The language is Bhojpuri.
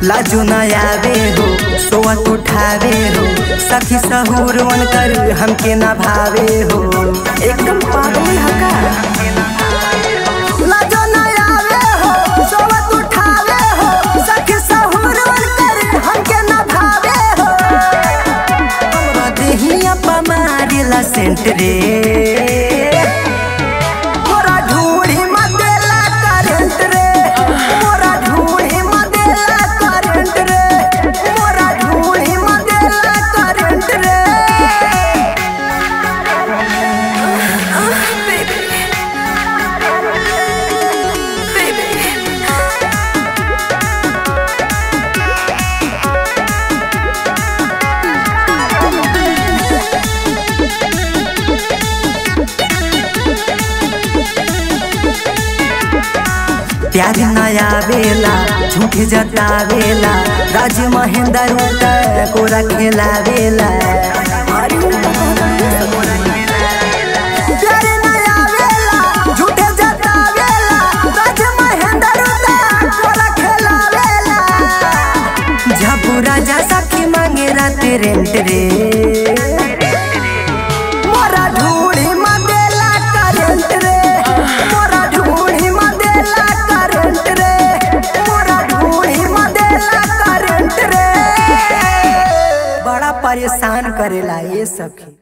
लाजो न आवे हो सोवत उठावे हो सखी सहूर कर हमके न भावे हो एकदम पागल हका लाजो न आवे हो सोवत उठावे हो सखी सहूर कर हमके न भावे हो हमरा देहिया पा मारेला सेंट रे मोरा ढूढ़ी मदेला करंट रे मोरा ढूढ़ी मदेला करंट रे मोरा ढूढ़ी मदेला करंट रे प्यार नया बेला झूठे जतावेला राज महेंद्र उठा कोरा खेला बेला प्यार नया बेला, झूठे जतावेला, राज महेंद्र उठा कोरा खेलावेला। झबू राजा सखी मांगे राते रेंट रे मोरा ढूढ़ी मदेला करंट रे मोरा ढूढ़ी मदेला करंट रे मोरा ढूढ़ी मदेला करंट रे बड़ा परेशान करेला ये सखी